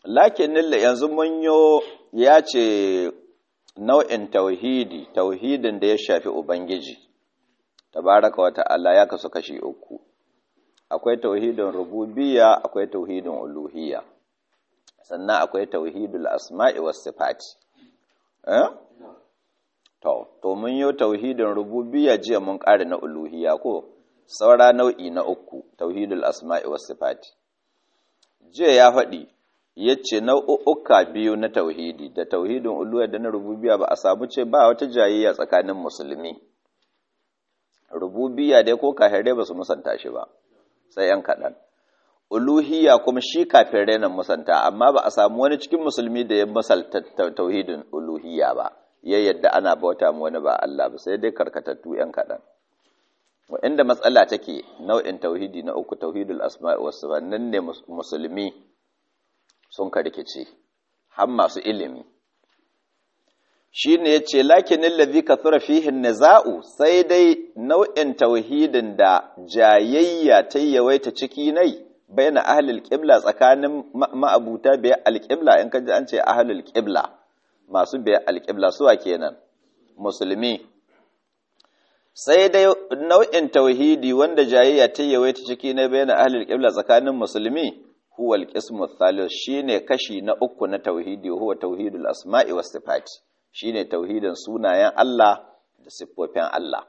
lakin yanzu mun yo ya ce nau'in tauhidi tauhidin da ya shafi ubangiji tabaraka wa ta'ala ya kasu kashi uku akwai tauhidin rububiyya akwai tauhidin uluhiyya sannan akwai tauhidul asma'i was sifati eh to to mun yo tauhidin rububiyya jiya mun kare na uluhiyya ko saura nau'i na uku tauhidul asma'i was sifati jiya ya faɗi yace nau'uka biyu na tauhidi da tauhidin uluhiyya da na rububiyya ba a samu ce ba wata jayayya tsakanin musulmi rububiyya dai ko kafirai ba su musanta shi ba sai yan kaɗan uluhiyya kuma shi kafirai nan musanta amma ba a samu wani cikin musulmi da ya masalta tauhidin uluhiyya ba ya yadda ana bauta mu wani ba Allah ba sai dai karkatattu yan kaɗan inda matsala take nau'in tauhidi na uku tauhidul asma'i was sifat nan ne musulmi sun karkice har masu ilimi shine yace lakinin ladhi kathura fihi niza'u sai dai nau'in tauhidin da jayayya ta yawaita ciki nai baina ahlul qibla tsakanin ma'abuta bai alqibla in kaji an ce ahlul qibla masu bai alqibla suwa kenan musulmi sai dai nau'in tauhidi wanda jayayya ta yawaita ciki na baina ahlul qibla tsakanin musulmi huwa alqismu thalith shine kashi na uku na tauhidi huwa tauhidul asma'i was sifati shine tauhidin sunayen Allah da siffofin Allah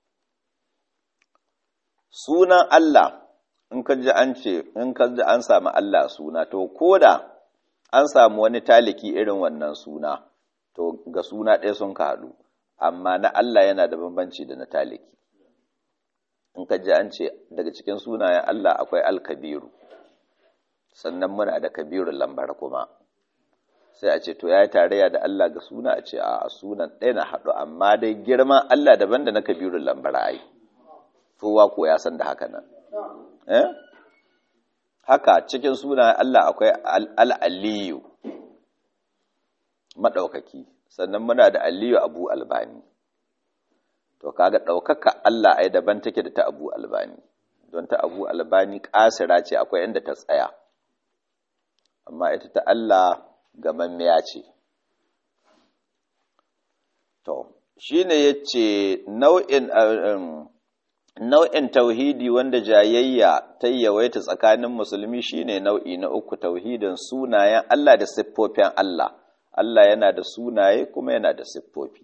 sunan Allah in ka ji an ce in ka ji an samu Allah suna to koda an samu wani taliki irin wannan suna to ga suna ɗaya sun ka haɗu amma na Allah yana da bambanci da na taliki in ka ji an ce daga cikin sunayen Allah akwai alkabiru sannan muna da kabirun lambar kuma sai a ce to ya yi tarayya da Allah ga suna a ce a sunan ɗaya na haɗu amma dai girman Allah daban da na kabirun lambar ai kowa ko ya san da haka nan eh haka cikin sunayen Allah akwai al'aliyu maɗaukaki sannan muna da aliyu abu albani to kaga ɗaukaka Allah ai daban take da ta abu albani don ta abu albani ƙasira ce akwai inda ta tsaya amma ita ta Allah gamammiya ce to shine yace nau'in nau'in tauhidi wanda jayayya ta yawaita tsakanin musulmi shine nau'i na uku tauhidin sunayen Allah da siffofin Allah Allah yana da sunaye kuma yana da siffofi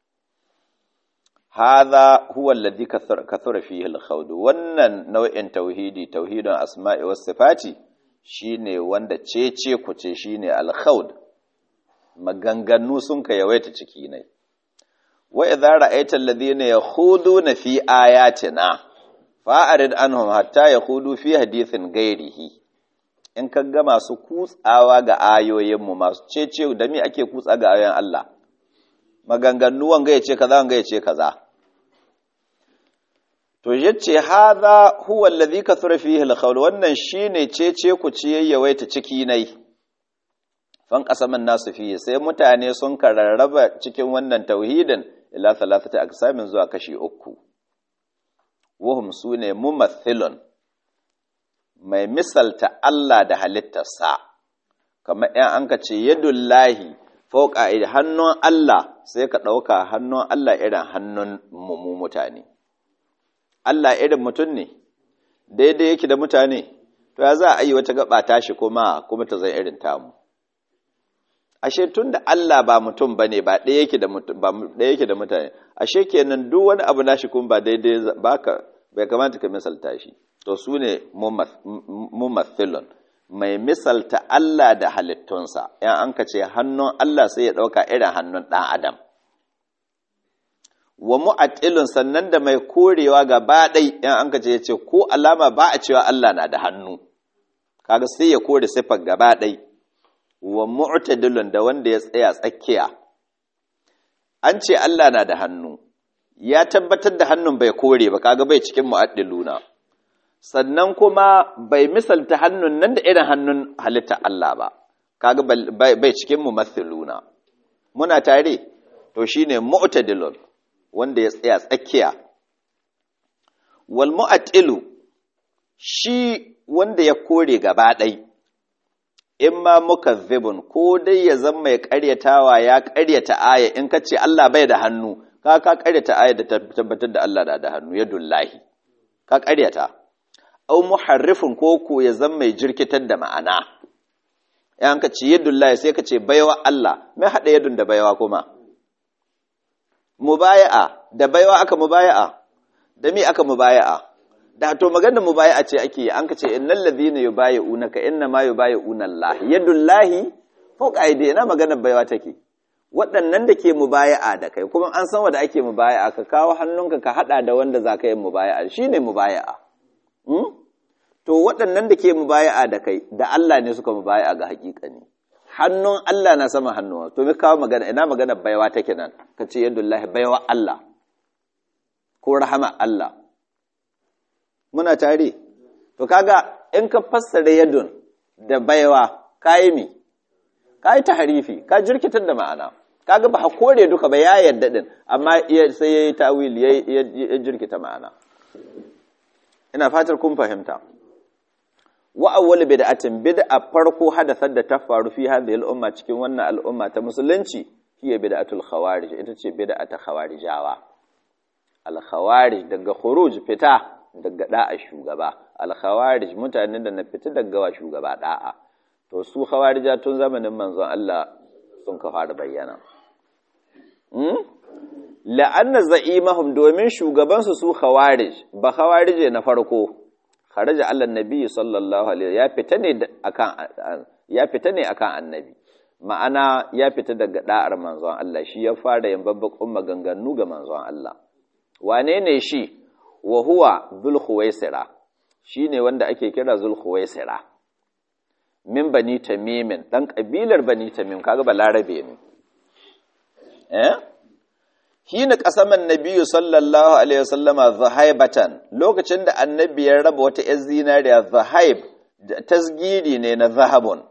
hadha huwa alladhi kathura fihi al-khawd wannan nau'in tauhidi tauhidin asma'i was sifati shine wanda cece ku ce shine al-khawd maganganu sun ka yawaita ciki ne wa idza ra'aita alladhina yakhuduna fi ayatina fa'arid anhum hatta yakhudu fi hadithin ghairihi in ka ga masu kutsawa ga ayoyinmu masu cece da me ake kutsa ga ayoyin Allah maganganu wanga yace kaza wanga yace kaza to yace hadha huwa alladhi kathura fihi al wannan shine cece ku ce yawaita ciki nai fan qasaman nasu fihi sai mutane sun kararraba cikin wannan tauhidin ila thalathati aqsamin zuwa kashi uku wahum sune mumathilun mai misalta Allah da halittarsa kamar ‘yan an ka ce yadullahi fauka hannun Allah sai ka ɗauka hannun Allah irin hannun mu mutane Allah irin mutum ne daidai yake da mutane to ya za a yi wata gaba tashi kuma kuma ta zai irin tamu ashe tun da Allah ba mutum bane ba ɗaya yake da ba ɗaya yake da mutane ashe kenan duk wani abu nashi kuma ba daidai baka bai kamata ka misalta shi to su ne mumathilun mai misalta Allah da halittunsa yan an ka ce hannun Allah sai ya ɗauka irin hannun ɗan adam wa mu'attilun sannan da mai korewa gaba ɗai yan an ka ce ya ce ko alama ba a cewa Allah na da hannu kaga sai ya kore siffar gaba ɗai wa mu'tadilun da wanda ya tsaya tsakiya an ce Allah na da hannu ya tabbatar da hannun bai kore ba kaga bai cikin mu'addiluna sannan kuma bai misalta hannun nan da irin hannun halitta Allah ba kaga bai cikin mumathiluna muna tare to shine mu'tadilun wanda ya tsaya tsakiya wal mu'attilu shi wanda ya kore gaba ɗai in ma mukazzibun ko dai ya zama mai ƙaryatawa ya ƙaryata aya in ka ce Allah bai da hannu ka ka ƙaryata aya da tabbatar da Allah da da hannu ya dullahi ka ƙaryata au muharrifun ko ko ya zama mai jirkitar da ma'ana yan ka ce yadullahi sai ka ce baiwa Allah mai hada yadun da baiwa kuma mubaya'a da baiwa aka mubaya'a da mi aka mubaya'a da to maganar mubaya'a ce ake an ka ce innal ladhina yubayyi'unaka inna ma yubayyi'una Allah yadullahi fawqa aydina maganar baiwa take waɗannan da ke mubaya'a da kai kuma an san wanda ake mubaya'a ka kawo hannunka ka hada da wanda zaka yi mubaya'a shine mubaya'a hmm? to waɗannan da ke mubaya'a da kai da Allah ne suka mubaya'a ga ne. hannun Allah na sama hannuwa to mi kawo magana ina magana baiwa take nan ka ce yadullahi baiwa Allah ko rahama Allah muna tare to kaga in ka fassara yadun da baiwa kayi mi kayi tahrifi ka jirkitar da ma'ana kaga ba kore duka ba ya yadda din amma sai yayi tawil ya jirkita ma'ana ina fatar kun fahimta wa awwal bid'atin bid'a farko hadathar da ta faru fi hadhihi al-umma cikin wannan al'umma ta musulunci hiya bid'atul khawarij ita ce bid'a ta khawarijawa al-khawarij daga khuruj fita daga da'a shugaba al-khawarij mutanen da na fita daga wa shugaba da'a to su khawarija tun zamanin manzon Allah sun ka fara bayyana hmm? la'anna za'imahum domin shugabansu su khawarij ba khawarije na farko kharaja Allah nabi sallallahu alaihi ya fita ne akan ya fita ne akan annabi ma'ana ya fita daga da'ar manzon Allah shi ya fara yin babbakun maganganu ga manzon Allah wane ne shi wa huwa dhul khuwaisira shine wanda ake kira dhul khuwaisira min bani tamimin dan kabilar bani tamim kaga balarabe ne eh hina qasaman nabiyyu sallallahu alaihi wasallama zahaibatan lokacin da annabi ya raba wata yar zinariya zahaib tasgiri ne na zahabun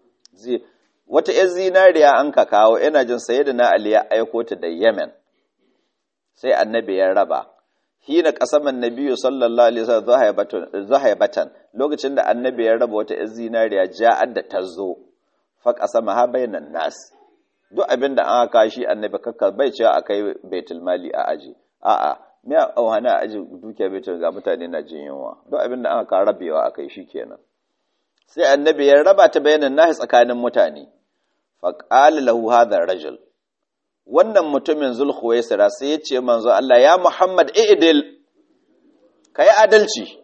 wata yar zinariya an ka kawo ina jin sayyidina ali ya aiko ta da yemen sai annabi ya raba hina qasaman nabiyyu sallallahu alaihi wasallam zahaibatan zahaibatan lokacin da annabi ya raba wata yar zinariya ja'ad da tazo fa qasama ha bainan nas duk abin da an aka shi annabi kakka bai cewa a kai baitul mali a aji a'a me a auhana a aji dukiya baitul ga mutane na jin yunwa duk abin da an aka rabewa a kai shi kenan sai annabi ya raba ta bayanan nahi tsakanin mutane fa qala lahu hadha rajul wannan mutumin zulkhuwaisira sai ya ce manzo Allah ya Muhammad i'dil kai adalci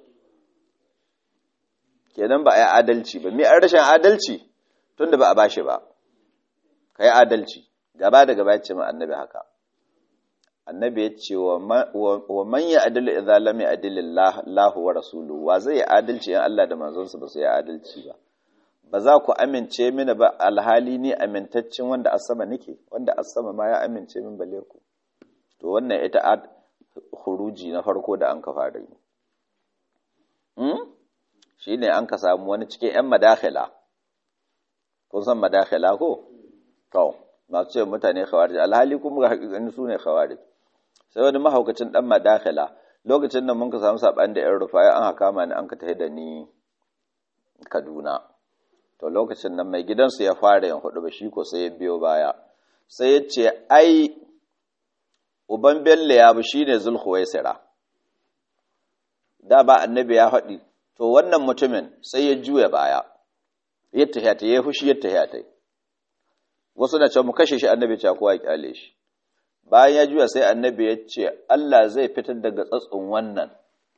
kenan ba a yi adalci ba me an rashin adalci tunda ba a bashi ba ka yi adalci gaba da gaba ce ma annabi haka annabi ya ce wa man ya adalu idza lam ya'dil Allah wa rasuluhu wa zai yi adalci in Allah da manzonsa ba su yi adalci ba ba za ku amince mini ba alhali ni amintaccen wanda a sama nake wanda a sama ma ya amince min bale ku to wannan ita huruji na farko da an ka fara yi shi ne an ka samu wani cikin 'yan madakhila kun san madakhila ko to masu ce mutane khawarij alhali kuma ga hakikani su ne khawarij sai wani mahaukacin dan madakhila lokacin da mun ka samu saban da yan rufaya an haka mani an ka tafi da ni Kaduna to lokacin nan mai gidansu ya fara yin hudu ba shi ko sai ya biyo baya sai ya ce ai uban bello ya bi shine zulhuwaisira da ba annabi ya faɗi to wannan mutumin sai ya juya baya ya tahiyata ya fushi ya tahiyata wasu na ce mu kashe shi annabi ce kowa ya kyale shi bayan ya juya sai annabi ya ce Allah zai fitar daga tsatsun wannan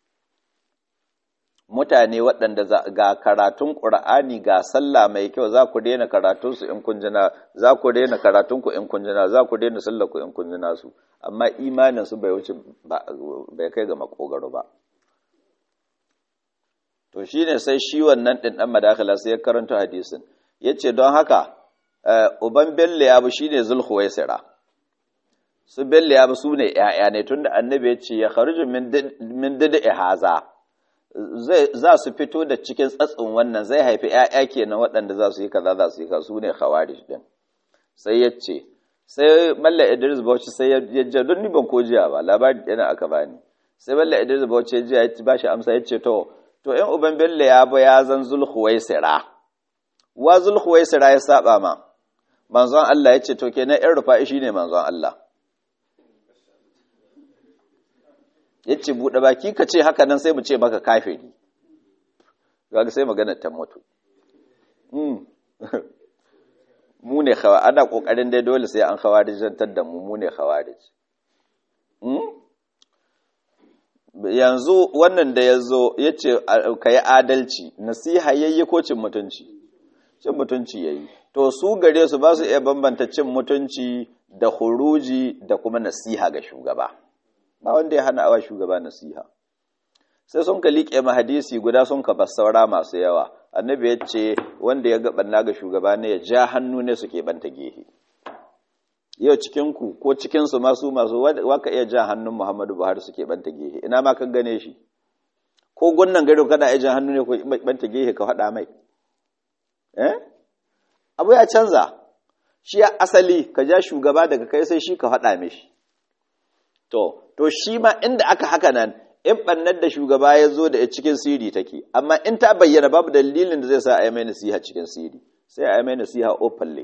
mutane waɗanda ga karatun ƙur'ani ga sallah mai kyau za ku daina karatunsu in kun jina za ku daina karatunku in kun jina za ku daina sallah ku in kun jina su amma imanin su bai wuce bai kai ga makogaro ba to shine sai shi wannan din dan madakala sai ya karanta hadisin yace don haka uban bello ya bu shine zulhuwaisira su bello ya bu su ne ‘ya'ya ne tunda annabi ya ce ya kharuju min dida haza za su fito da cikin tsatsin wannan zai haifi ‘ya'ya kenan waɗanda za su yi kaza za su yi kaza su ne khawarij din sai ya ce sai malla idris bauchi sai ya je don ni ban ko jiya ba labari yana aka bani sai malla idris bauchi ya jiya ya ba shi amsa ya ce to to in uban bello ya bu ya zan zulhuwaisira wa zulhuwaisira ya saba ma manzon Allah ya ce to kenan ɗan rufa'i shine manzon Allah ya ce buɗe baki ka ce haka nan sai mu ce maka kafiri ga sai maganar ta mutu mu ne khawa ana kokarin dai dole sai an khawarijantar da mu mu ne khawarij yanzu wannan da ya zo ya ce ka yi adalci nasiha yayi ko cin mutunci cin mutunci yayi to su gare su ba su iya bambanta cin mutunci da huruji da kuma nasiha ga shugaba ba wanda ya hana awa shugaba nasiha sai sun ka liƙe ma hadisi guda sun ka saura masu yawa annabi ya ce wanda ya ga ɓanna ga shugaba ne ya ja hannu ne su banta gehe yau cikinku ko cikinsu masu masu waka iya ja hannun muhammadu buhari su banta gehe ina ma kan gane shi ko gunnan gado kana iya ja hannu ne ko banta gehe ka faɗa mai eh abu ya canza shi ya asali ka ja shugaba daga kai sai shi ka faɗa mishi to to shi ma inda aka haka nan in ɓannar da shugaba ya zo da cikin siri take amma in ta bayyana babu dalilin da zai sa a yi mai nasiha cikin siri sai a yi mai nasiha openly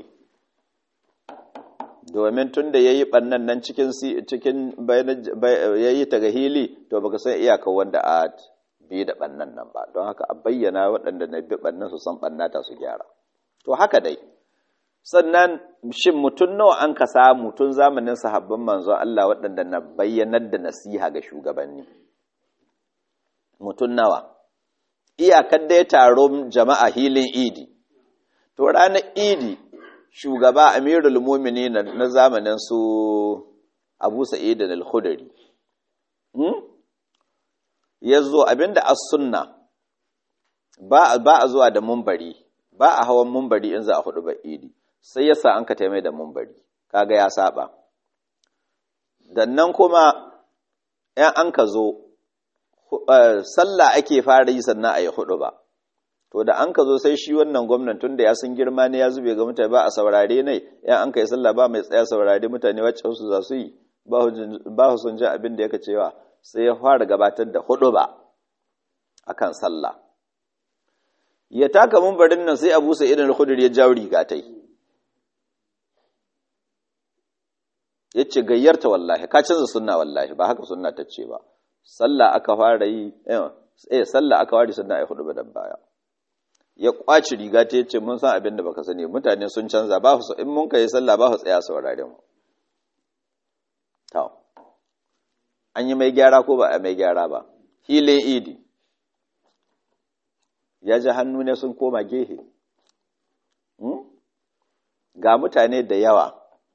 domin tun da ya yi ɓannan nan cikin cikin ya yi ta ga hili to baka san iyaka wanda a bi da ɓannan nan ba don haka a bayyana waɗanda na bi ɓannan su san ɓannata su gyara to haka dai sannan shin mutum nawa an ka samu tun zamanin sahabban manzon Allah waɗanda na bayyanar da nasiha ga shugabanni mutum nawa iyakar dai taron jama'a hilin idi to ranar idi shugaba amirul mumini na zamanin su abu sa'id al-khudri ya zo abinda as sunna ba a zuwa da mumbari ba a hawan mumbari in za a hudu ba idi sai ya sa an ka taimai da mumbari kaga ya saba dannan kuma ‘yan an ka zo sallah ake fara yi sannan a yi hudu ba to da an ka zo sai shi wannan gwamnan tun da ya sun girma ne ya zube ga mutane ba a saurare ne ‘yan an ka yi sallah ba mai tsaya saurare mutane wacce su za su yi ba su sun ji abin da yaka cewa sai ya fara gabatar da hudu ba akan sallah ya taka mumbarin nan sai abu sai idan al ya jawo riga tai ya ce gayyarta wallahi ka canza sunna wallahi ba haka sunna ta ce ba sallah aka fara yi eh sallah aka ware sunna ai hudu badan baya ya kwaci riga ta yace mun san abin da baka sani mutane sun canza ba su in mun kai sallah ba su tsaya saurare mu to an yi mai gyara ko ba a mai gyara ba hilin idi ya ji hannu ne sun koma gehe ga mutane da yawa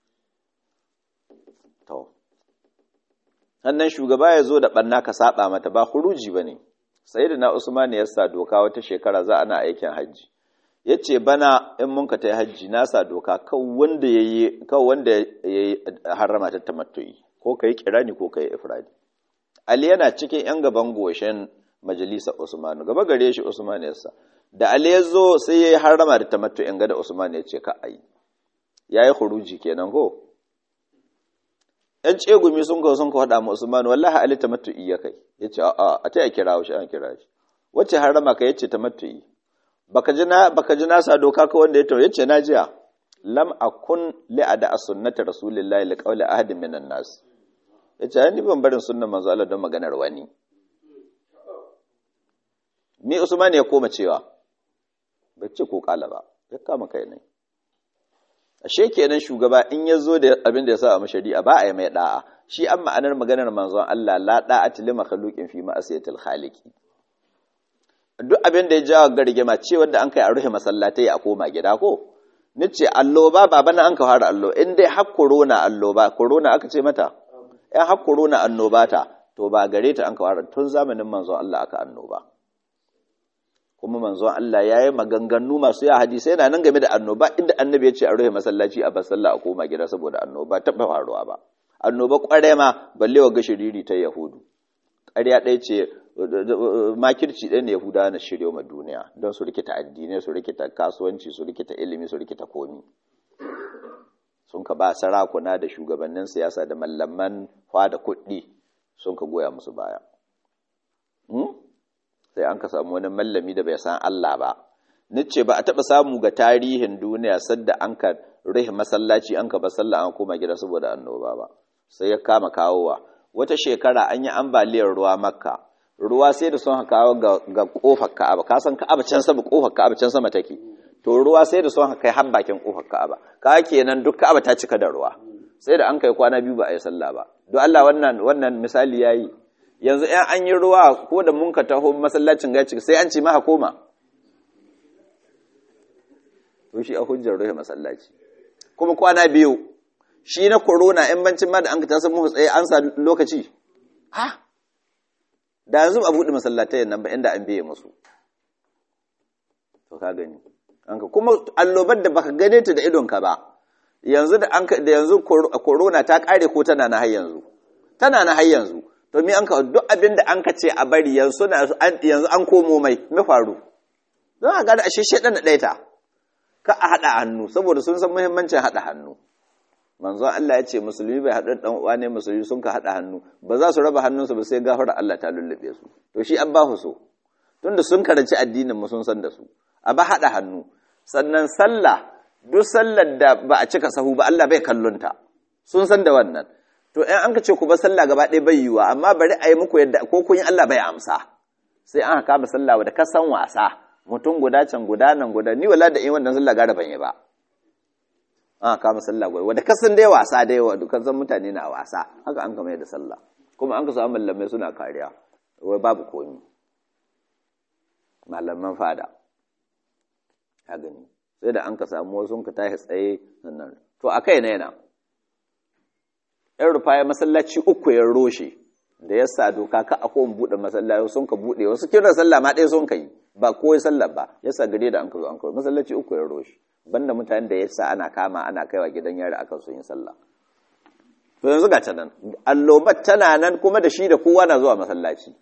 to sannan shugaba ya zo da ɓanna ka saba mata ba huruji ba ne sai da na usman ya sa doka wata shekara za ana aikin hajji ya ce bana in mun ka ta yi hajji na sa doka kan wanda ya yi harama ta tamattu'i ko ka yi kirani ko ka yi ifradi ali yana cikin yan gaban goshen majalisar usman gaba gare shi usman ya sa da ali ya zo sai ya yi harama da tamattu'in gada usman ya ce ka ayi ya yi huruji kenan ko ‘yan tsegumi sun kawo sun kawo haɗa mu Usman wallahi Ali ta matu'i ya kai ya ce a a ta ya kira shi an kira shi wacce harama ka yace ta matu'i baka ji na baka ji na sa doka ka wanda ya tawo yace na jiya lam akun li ada sunnati rasulillahi li qawli ahadin minan nas yace ni ban barin sunnan manzo Allah don maganar wani ni Usman ya koma cewa bai ce ko kala ba ya kama kai ne ashe kenan shugaba in ya zo da abin da ya sa a shari'a ba a yi mai da'a shi an ma'anar maganar manzon Allah la da'ati li makhluqin fi ma'asiyatil khaliqi duk abin da ya jawo gargima ce wanda an kai a rufe masallatai a koma gida ko nace allo ba baba na an ka fara allo in dai har corona allo ba corona aka ce mata in har corona annoba ta to ba gare ta an ka fara tun zamanin manzon Allah aka annoba kuma manzon Allah ya yi maganganu masu ya hadisai yana nan game da annoba inda annabi ya ce a rufe masallaci a basalla a koma gida saboda annoba taɓa faruwa ba annoba ƙware ma balle wa gashiriri ta yahudu ƙarya ɗaya ce makirci ɗaya ne yahudawa na shirya ma duniya don su rikita addinai su rikita kasuwanci su rikita ilimi su rikita komi sun ka ba sarakuna da shugabannin siyasa da mallaman da kuɗi sun ka goya musu baya sai an ka samu wani mallami da bai san Allah ba nice ba a taɓa samu ga tarihin duniya sadda an ka rihe masallaci an ka ba sallah an koma gida saboda annoba ba sai ya kama kawowa wata shekara an yi ambaliyar ruwa makka ruwa sai da sun kawo ga kofar ka'aba ka san ka'aba can sama kofar ka'aba can sama take to ruwa sai da sun kai har bakin kofar ka'aba ka kenan duk ka'aba ta cika da ruwa sai da an kai kwana biyu ba a yi sallah ba don Allah wannan wannan misali yayi yanzu in an yi ruwa ko da mun ka taho masallacin gaci sai an ce ma koma to shi a hujjar ruhe masallaci kuma kwana biyu shi na corona in bancin ma da an ka ta san mu tsaye an sa lokaci ha da yanzu ba buɗe masallatai nan ba inda an biye musu to ka gani anka kuma allobar da baka gane ta da idonka ba yanzu da an da yanzu corona ta kare ko tana na har yanzu tana na har yanzu to me an ka duk abin da an ka ce a bari yanzu yanzu an komo mai me faru don a ga da ashe shedan da ɗaita ka a haɗa hannu saboda sun san muhimmancin haɗa hannu manzon Allah ya ce musulmi bai haɗu ɗan uwa ne musulmi sun ka haɗa hannu ba za su raba hannunsu ba sai gafara Allah ta lullube su to shi an ba su so tunda sun karanci addinin mu sun san da su a ba haɗa hannu sannan sallah duk sallar da ba a cika sahu ba Allah bai kallonta sun san da wannan to in an ka ce ku ba sallah gaba ɗaya bai yiwa amma bari a yi muku yadda ko kun yi Allah bai amsa sai an haka ba sallah da ka san wasa mutum guda can guda nan guda ni wala da in wannan sallah gara ban yi ba an kama sallah gwai wadda kasan dai wasa dai wa dukkan san mutane na wasa haka an kama da sallah kuma an ka samu mallamai suna kariya wai babu komi malaman fada a gani sai da an ka samu wasu ka tashi tsaye sannan to a kai na yana yan rufa ya masallaci uku ya roshe da ya sa doka ka a kowane buɗe masallaci sun ka buɗe wasu kiran sallah ma ɗaya sun ka yi ba kowai sallah ba ya sa gare da an ka zo an kawo masallaci uku ya roshe banda mutanen da ya sa ana kama ana kaiwa gidan yari akan sun yi sallah to yanzu ga ta nan allobat tana nan kuma da shi da kowa na zuwa masallaci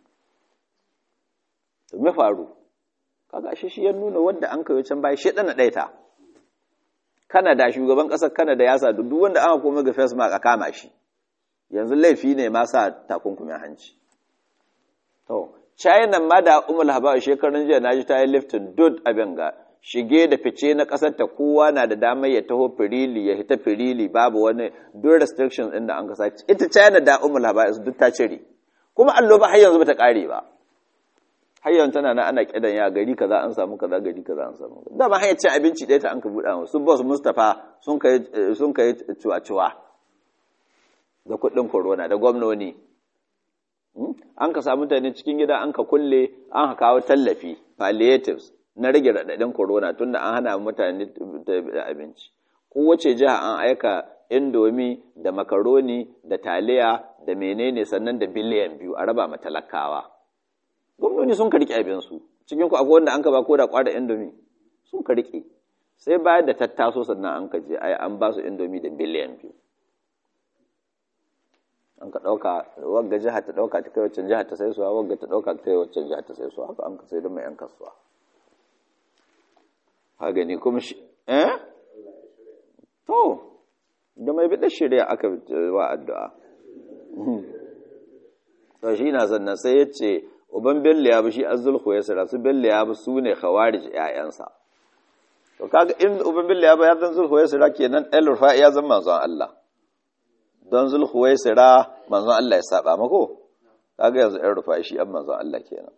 to me faru kaga shi shi ya nuna wanda an kai can bai shi dana daita Canada shugaban kasar Canada ya sa duk wanda aka koma ga face mask a kama shi yanzu laifi ne ma sa takunkumin hanci to China ma da umul haba shekarun jiya naji ta yi liftin dud abin ga shige da fice na ƙasar ta kowa na da damar ya taho firili ya hita firili babu wani duk restrictions ɗin da an kasa ita China da umul haba duk ta cire kuma allo ba har yanzu bata kare ba har yanzu tana nan ana kidan ya gari kaza an samu kaza gari kaza an samu da ba hanyar cin abinci ɗaya ta an ka buɗa su boss Mustapha sun kai sun kai cuwa-cuwa da kuɗin corona da gwamnoni an ka samu mutane cikin gida an ka kulle an ka kawo tallafi palliatives na rage raɗaɗin corona tunda an hana mutane da abinci kowace jiha an aika indomi da makaroni da taliya da menene sannan da biliyan biyu a raba talakawa gwamnoni sun ka riƙe abinsu cikin ku akwai wanda an ka ba ko da kwada indomi sun ka riƙe sai bayan da tattaso sannan an ka je ai an ba su indomi da biliyan biyu an ka ɗauka wagga jiha ta ɗauka ta kai waccan jiha ta sai suwa wagga ta ɗauka ta kai waccan jiha ta sai suwa haka an ka sai don mai yan kasuwa ha gani kuma shi eh to da mai bida shirya aka wa addu'a to shi na sannan sai ya ce uban bello ya bi shi azulhu ya sira su bello ya bi su ne khawarij ƴaƴansa to kaga in uban bello ya bi ya zan zulhu ya sira kenan el rufa ya zan manzon Allah don zulhu ya sira manzon Allah ya saba mako kaga yanzu el rufa shi an manzon Allah kenan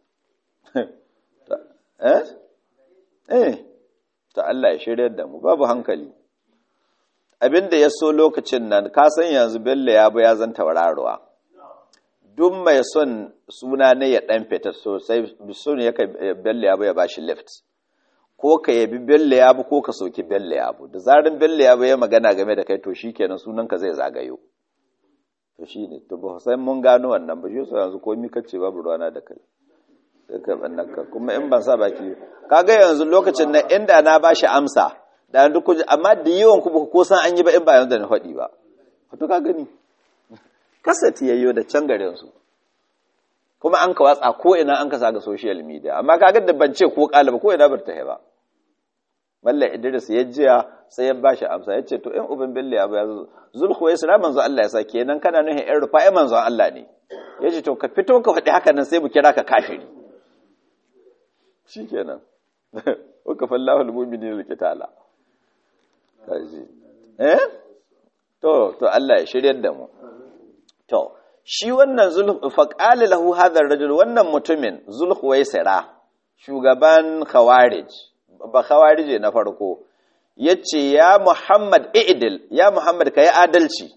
eh eh ta Allah ya shiryar da mu babu hankali abinda ya so lokacin nan ka san yanzu bello ya bu ya zan tauraruwa duk mai son suna ne ya dan fita sosai sun ya kai bello ya bu ya bashi lift ko ka yabi bello ya bu ko ka soki bello ya bu da zarin bello ya bu ya magana game da kai to shikenan sunan ka zai zagayo to shine to ba sai mun gano wannan ba shi yanzu komai kace babu ruwana da kai sai ka bannaka kuma in ban sa baki kaga yanzu lokacin nan inda na bashi amsa da duk kuje amma da yawan ku ko san an yi ba in ba yanzu da na faɗi ba to ka gani kasati yayyo da can garin su kuma an ka watsa ko ina an ka sa ga social media amma kaga da ban ce ko kalaba ko ina bar ta ba Malla Idris ya jiya sai ya bashi amsa ya ce to in uban Bello ya ba zulhu ya sira manzo Allah ya sa kenan kana nuhin ɗan rufa manzo Allah ne ya ce to ka fito ka faɗi haka nan sai mu kira ka kafiri shi kenan wa kafallahu almu'minina alqitala kaji eh to to Allah ya shiryar da mu to shi wannan zulh faqala lahu hadha ar-rajul wannan mutumin zulhuwaisira shugaban khawarij ba khawarije na farko yace ya Muhammad i'dil ya Muhammad kai adalci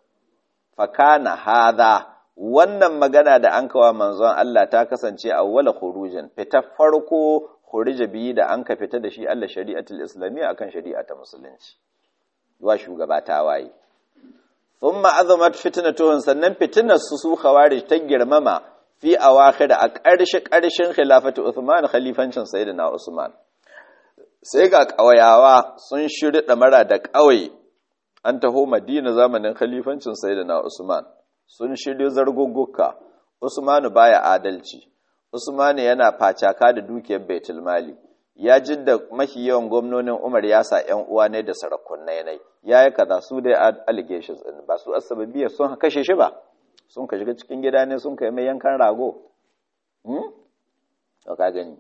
fakana hadha wannan magana da an kawa manzon Allah ta kasance awwala khurujin fita farko khurija biyi da an ka fita da shi Allah shari'atul islamiyya akan shari'a ta musulunci wa shugaba ta waye thumma azamat fitnatuhum sannan fitnar su su khawarij ta girmama fi awakhir a ƙarshe ƙarshen khilafatu Uthman khalifancin sayyidina Usman sai ga ƙawayawa sun shiri mara da ƙauye an taho Madina zamanin khalifancin sayyidina Usman sun shirya zargugguka Usmanu baya adalci Usmanu yana facaka da dukiyar Baitul Mali ya jidda mafi yawan gwamnonin Umar ya sa ƴan uwa ne da sarakunai ne yayi kaza su dai allegations din ba su asababiya sun kashe shi ba sun ka shiga cikin gida ne sun kai mai yankan rago hmm to ka gani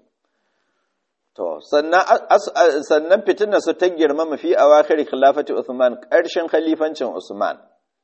to sannan sannan fitinar su ta girma mafi awakhir khilafati Uthman ƙarshen khalifancin Usman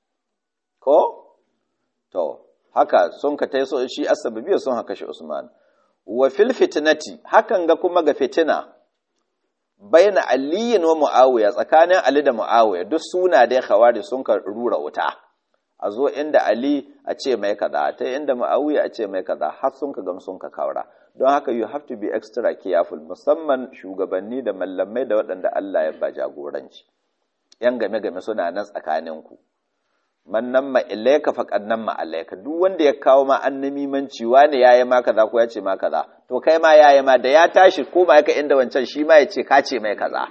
ko to haka sun ka taiso shi asababiya sun haka shi Usman wa fil fitnati hakan ga kuma ga fitina baina aliyin wa muawiya tsakanin ali da muawiya duk suna da khawari sun ka rura wuta a zo inda ali a ce mai kaza ta inda muawiya a ce mai kaza har sun ka gam sun ka kaura don haka you have to be extra careful musamman shugabanni da mallamai da waɗanda Allah ya ba jagoranci yan game game suna nan tsakaninku man nan ma ilaika faqad nan ma alaika duk wanda ya kawo ma annamimanci wani yayi ma kaza ko ya ce ma kaza to kai ma yayi ma da ya tashi ko ma yaka inda wancan shi ma ya ce ka ce mai kaza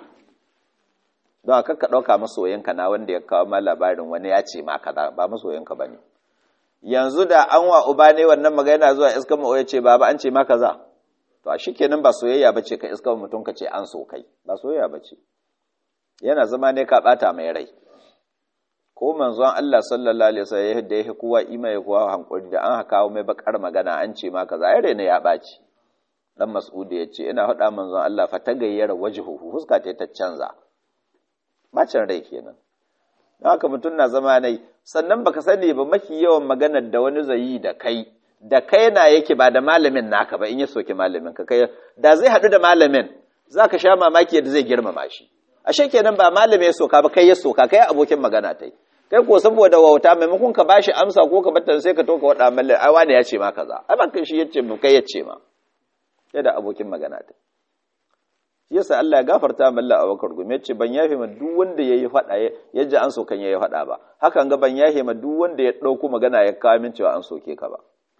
don haka ka dauka masoyinka na wanda ya kawo ma labarin wani ya ce ma kaza ba masoyinka bane yanzu da an wa uba ne wannan magana zuwa iska mu ya ce baba an ce ma kaza to a shikenan ba soyayya bace ka iska mutum ka ce an so kai ba soyayya bace yana zama ne ka bata mai rai ko manzon Allah sallallahu alaihi wasallam yadda yake kowa imai kowa hankuri da an haka mai bakar magana an ce ma kaza yare ne ya baci dan Mas'ud ya ce ina faɗa manzon Allah fa tagayyara wajhuhu fuska ta ta canza bacin rai kenan don haka mutum na zama nai sannan baka sani ba maki yawan maganar da wani zai da kai da kai na yake ba da malamin naka ba in ya soki malamin ka kai da zai haɗu da malamin zaka sha mamaki yadda zai girmama shi ashe kenan ba malami ya soka ba kai ya soka kai abokin magana tai kai ko saboda wauta maimakon ka bashi amsa ko ka batta sai ka to ka wada mallan ai wani ya ce ma kaza ai ban kai shi yace mu kai yace ma sai da abokin magana tai yasa Allah ya gafarta mallan Abubakar gumi yace ban yafe ma duk wanda yayi fada yaji an sokan yayi fada ba hakan ga ban yafe ma duk wanda ya dauko magana ya kawo min cewa an soke ka ba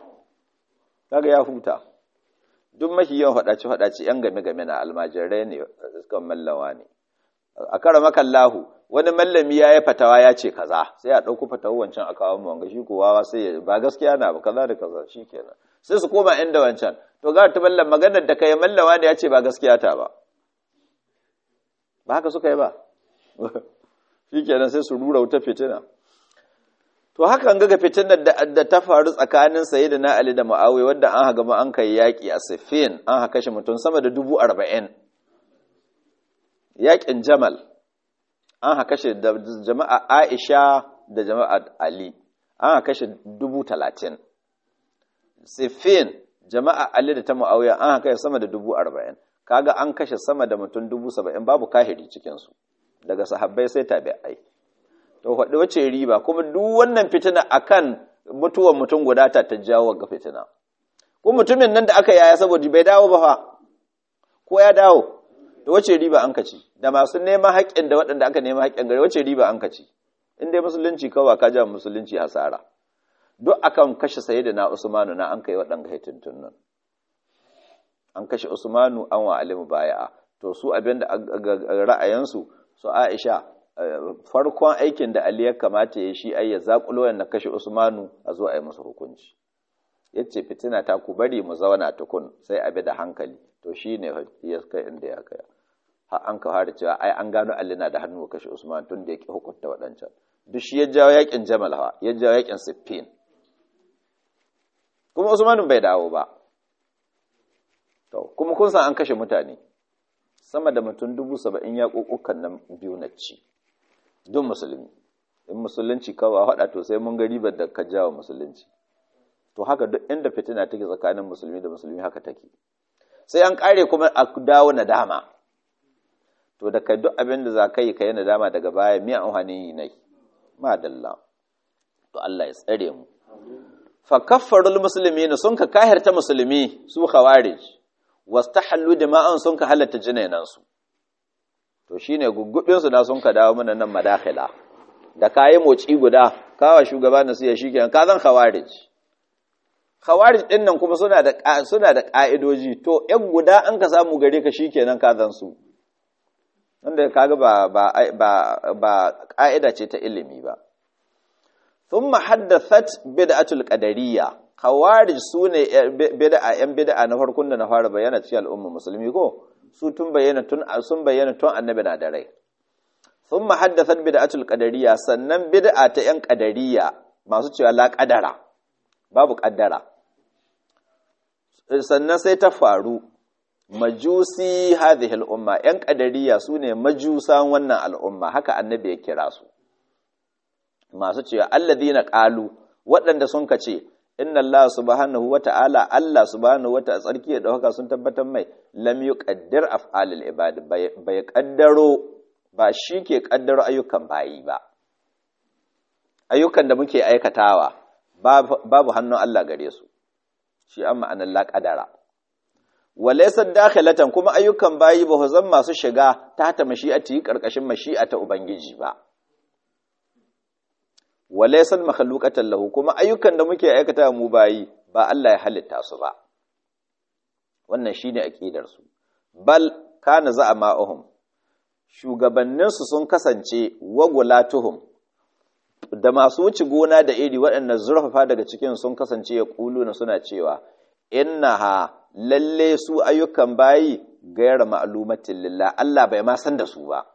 kaga ya huta duk mafi yawan fadaci fadaci yan game game na almajirai ne sukan mallawa ne a kara makallahu wani mallami ya yi fatawa ya ce kaza sai a ɗauku fatawar wancan a kawo wanga shi kowa sai ba gaskiya na ba kaza da kaza shi kenan sai su koma inda wancan to ga ta mallam maganar da kai mallawa ne ya ce ba gaskiya ta ba ba haka suka yi ba shi kenan sai su rura wuta fitina to haka an ga fitinar da ta faru tsakanin sayyidina ali da muawiya wanda an haga ma an kai yaki a siffin an haka shi mutum sama da dubu arba'in yaƙin jamal an haka shi da jama'a aisha da jama'a ali an haka shi dubu talatin siffin jama'a ali da ta mu'awiya an haka sama da dubu arba'in kaga an kashe sama da mutum dubu saba'in babu kahiri cikinsu daga sahabbai sai tabi'ai to faɗi wace riba kuma duk wannan fitina akan mutuwar mutum guda ta ta jawo ga fitina ko mutumin nan da aka yaya saboda bai dawo ba fa ko ya dawo da wace riba an kaci da masu neman haƙƙin da waɗanda aka nema haƙƙin gare wace riba an kaci in dai musulunci kawai ka ja musulunci hasara duk akan kashe sayyidina usmanu na an kai waɗanda haitintun nan an kashe usmanu an wa alimu baya'a to su abin da ra'ayinsu su aisha farkon aikin da ali ya kamata ya shi ai ya zakulo na kashe usmanu a zo a yi musu hukunci yace fitina ta ku bari mu zauna tukun sai abi da hankali to shine ya kai inda ya kai har an ka fara cewa ai an gano Ali na da hannu kashe Usman tun da yake hukunta waɗancan duk shi ya jawo yakin Jamal ha ya jawo yakin Siffin kuma Usman bai dawo ba to kuma kun san an kashe mutane sama da mutum dubu saba'in ya ƙoƙukan nan biyu na ci duk musulmi in musulunci kawai haɗa to sai mun ga ribar da ka jawo musulunci to haka duk inda fitina take tsakanin musulmi da musulmi haka take sai an ƙare kuma a dawo nadama to da kai duk abin da za ka yi ka yi nadama daga baya miya amfani yi nai madalla to Allah ya tsare mu fa kaffarul muslimina sun ka kahirta musulmi su khawarij wastahallu dima'an sun ka halatta jinainan su to shine guggubin su da sun ka dawo mana nan madakhila da kayi moci guda kawa shugaba na siya shikenan ka zan khawarij khawarij din nan kuma suna da suna da ka'idoji to yan guda an ka samu gare ka shikenan ka zan su wanda kaga ba ba ba ba ka'ida ce ta ilimi ba thumma haddathat bid'atul qadariyya khawarij sune bid'a yan bid'a na farkon da na fara bayyana cikin al'umma musulmi ko su tun bayyana tun sun bayyana tun annabi na da rai thumma haddathat bid'atul qadariyya sannan bid'a ta yan qadariyya masu cewa la qadara babu qaddara sannan sai ta faru majusi hadhihi al'umma ‘yan ƙadariya su ne majusan wannan al'umma haka annabi ya kira su masu cewa alladina ƙalu waɗanda sun ka ce inna Allah subhanahu wa ta'ala Allah subhanahu wa ta'ala tsarki da ɗauka sun tabbatar mai lam yi ƙaddir af'alil ibad bai ƙaddaro ba shi ke ƙaddaro ayyukan bayi ba ayyukan da muke aikatawa babu hannun Allah gare su shi an ma'anar la ƙadara walaisar dakhilatan kuma ayyukan bayi ba zan masu shiga ta ta mashi'ati karkashin mashi'a ta ubangiji ba walaisar makhluqatan lahu kuma ayyukan da muke aikata mu bayi ba Allah ya halitta su ba wannan shine aqidar su bal kana za'ama'uhum shugabannin su sun kasance wagulatuhum da masu wuce gona da iri waɗanda zurfafa daga cikin sun kasance ya na suna cewa innaha lalle su ayyukan bayi gaira ma'lumatin lillah Allah bai ma san da su ba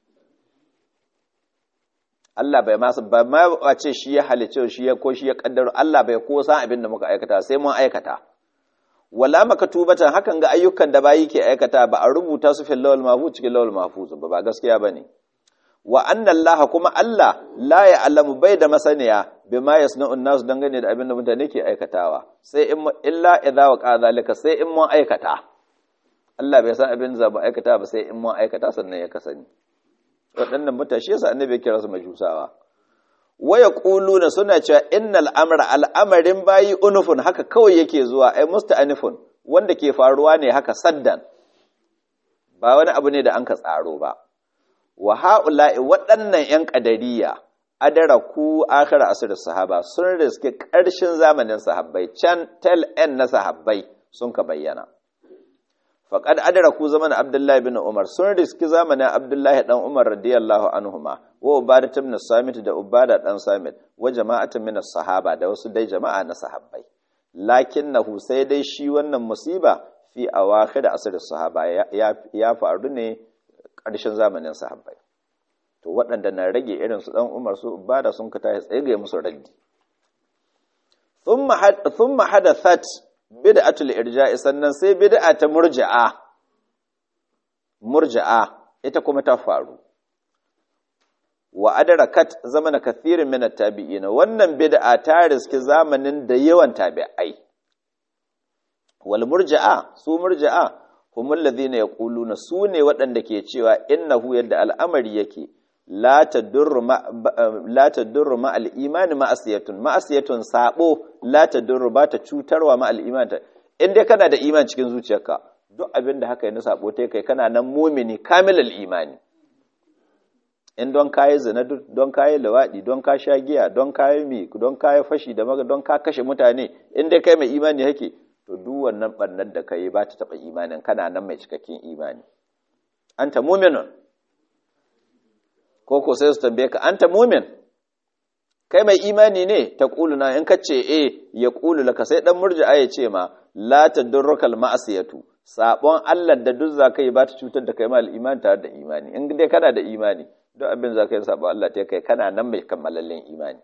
Allah bai ma ba ma wace shi ya halice shi ya ko shi ya kaddaro Allah bai ko san abin da muka aikata sai mun aikata wala makatubatan hakan ga ayyukan da bayi ke aikata ba a rubuta su fil lawal mahfuz cikin lawal mahfuz ba ba gaskiya bane wa anna Allah kuma Allah la ya'lamu bai da masaniya bima yasna'un nas dangane da abin da mutane ke aikatawa sai in illa idza wa zalika sai in mun aikata Allah bai san abin da ba aikata ba sai in mun aikata sannan ya kasani waɗannan mutane shi yasa annabi ya kira su majusawa wa yaquluna suna cewa innal amra al'amarin bayi unufun haka kawai yake zuwa ai musta'anifun wanda ke faruwa ne haka saddan ba wani abu ne da an ka tsaro ba wa ha'ula'i waɗannan ‘yan ƙadariya, adara ku akara asirin sahaba sun riske ƙarshen zamanin sahabbai, can tel ‘yan na sahabbai sun ka bayyana. Faƙad adara ku zamanin Abdullahi bin Umar sun riski zamanin Abdullahi ɗan Umar radiyallahu anhuma wa Ubada ta min Samit da Ubada ɗan Samit wa jama'atin min sahaba da wasu dai jama'a na sahabbai. Lakin na sai dai shi wannan musiba fi awakhir asirin sahaba ya faru ne ƙarshen zamanin sahabbai to waɗanda na rage irin su ɗan umar su bada sun ka tashi tsaye musu raddi thumma hadathat bid'atul irja'i sannan sai bid'a ta murji'a murji'a ita kuma ta faru wa adrakat zamana kathirin min at-tabi'in wannan bid'a ta riski zamanin da yawan tabi'ai wal murji'a su murji'a humul ladhina yaquluna sune waɗanda ke cewa innahu yadda al'amari yake la tadurru ma la tadurru ma al-iman ma'asiyatun ma'asiyatun sabo la tadurru ba ta cutarwa ma al-iman in dai kana da iman cikin zuciyarka duk abin da haka yana sabo tai kai kana nan mumini kamilal imani in don kayi zina don kayi lawadi don ka sha giya don kayi mi don kayi fashi da maga don ka kashe mutane in dai kai mai imani yake to duk wannan bannar da kai ba ta taba imanin kana nan mai cikakken imani anta mu'minun ko ko sai su tambaye ka anta mu'min kai mai imani ne ta na in kace eh ya qulu laka sai dan murji'a ya ce ma la tadurrukal ma'asiyatu sabon Allah da duk zakai ba ta cutar da kai mal imani tare da imani in dai kana da imani duk abin zakai sabon Allah ta kai kana nan mai kammalallen imani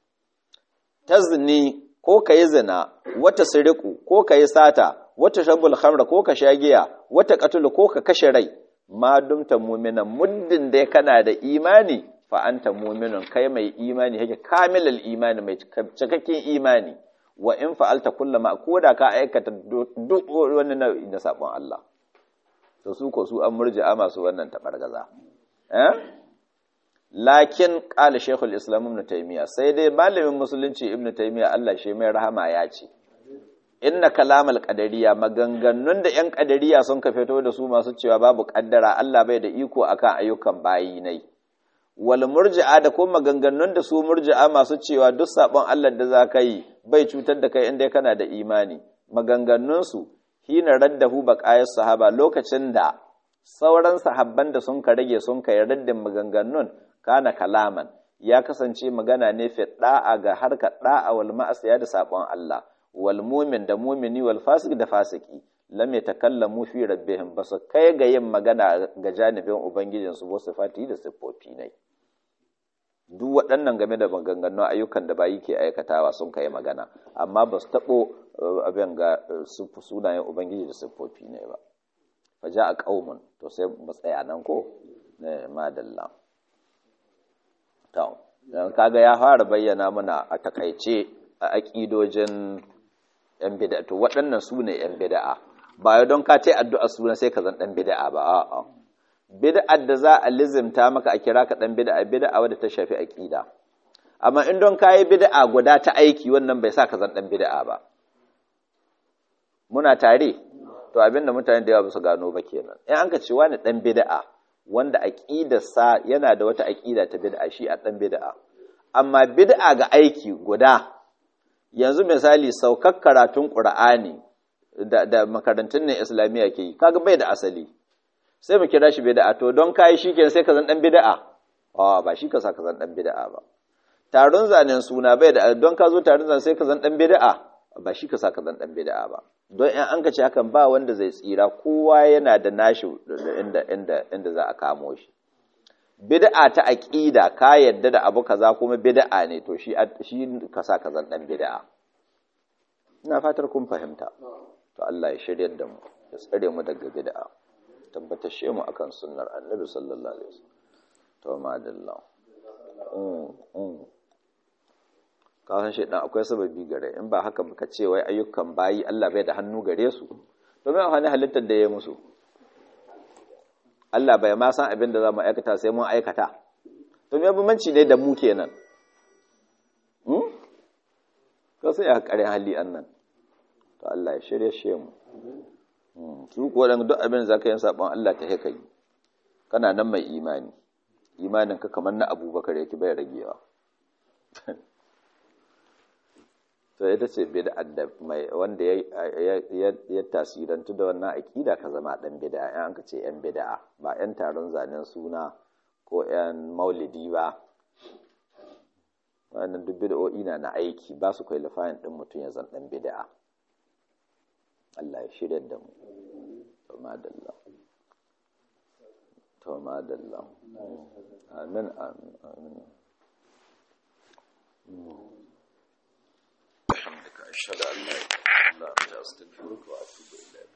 tazni ko ka yi zina wata siriku ko ka yi sata wata shabul khamra ko ka sha giya wata qatulu ko ka kashe rai ma dumta mu'minan muddin dai kana da imani fa anta mu'minun kai mai imani yake kamilal imani mai cikakken imani wa in fa'alta kullama koda ka aikata duk wani nau'i na sabon Allah to su ko su an murji'a masu wannan tabargaza eh lakin qala shaykhul islam ibn taymiya sai dai malamin musulunci ibn taymiya Allah shi mai rahama ya ce inna kalamal qadariya maganganun da yan qadariya sun ka fito da su masu cewa babu kaddara Allah bai da iko akan ayyukan bayi nai wal murji'a da kuma maganganun da su murji'a masu cewa duk sabon Allah da za ka yi bai cutar da kai inda kana da imani maganganun su hina raddahu baqayas sahaba lokacin da sauran sahabban da sun ka rage sun kai raddin maganganun kana kalaman ya kasance magana ne fi da'a ga harkar da'a wal ma'asiya da sabon Allah wal mu'min da mu'mini wal fasik da fasiki lam yatakallamu fi rabbihim basu kai ga yin magana ga janibin ubangijin su wasu fati da siffofi ne duk waɗannan game da maganganun ayyukan da bayi ke aikatawa sun kai magana amma ba su taɓo abin ga sunayen ubangiji da siffofi ne ba fa ja a ƙaumun to sai mu tsaya nan ko ne madalla to kaga ya fara bayyana mana a takaice a aƙidojin yan bid'a to waɗannan su ne yan bid'a ba don ka ce addu'a suna sai ka zan ɗan bid'a ba a'a bid'ar da za a lizimta maka a kira ka ɗan bid'a bid'a wadda ta shafi aƙida amma in don ka yi bid'a guda ta aiki wannan bai sa ka zan ɗan bid'a ba muna tare to abin da mutane da yawa ba su gano ba kenan in an ka ce wani ɗan bid'a wanda aƙidarsa yana da wata aƙida ta bid'a shi a ɗan bid'a amma bid'a ga aiki guda yanzu misali saukar karatun ƙur'ani da, da makarantun ne islamiyya ke yi kaga bai da asali sai mu kira shi bid'a to don kai shikenan sai ka zan dan bid'a a ba shi ka sa ka zan dan bid'a ba taron zanen suna bai da don ka zo taron zanen sai ka zan dan bid'a ba shi ka sa ka zan dan bid'a ba don in an ka ce hakan ba wanda zai tsira kowa yana da nashi inda inda inda za a kamo shi bid'a ta aqida ka yadda da abu kaza kuma bid'a ne to shi shi ka sa ka zan dan bid'a ina fatar kun fahimta to Allah ya shiryar da mu ya tsare mu daga bid'a tabbatashe mu akan sunnar annabi sallallahu alaihi wasallam to madalla mm mm ka san shedan akwai sababi gare in ba haka baka ce wai ayyukan bayi Allah bai da hannu gare su to me amfani halittar da ya musu Allah bai ma san abin da za mu aikata sai mun aikata to me bambanci ne da mu kenan hmm ka sai ya kare hali annan to Allah ya shirye shi mu su kuwa dan duk abin da zaka yi sabon Allah ta haka yi kana nan mai imani imanin ka kamar na Abubakar yake bai ragewa to ita ce bid'a da mai wanda ya ya tasirantu da wannan akida ka zama dan bid'a in an ka ce yan bid'a ba yan taron zanen suna ko yan maulidi ba wannan duk bid'o'i na na aiki ba su kai lafayin din mutum ya zan dan bid'a Allah ya shirya da mu to madalla to madalla amin amin amin بحمدك أشهد أن لا إله إلا أنت أستغفرك وأتوب إليك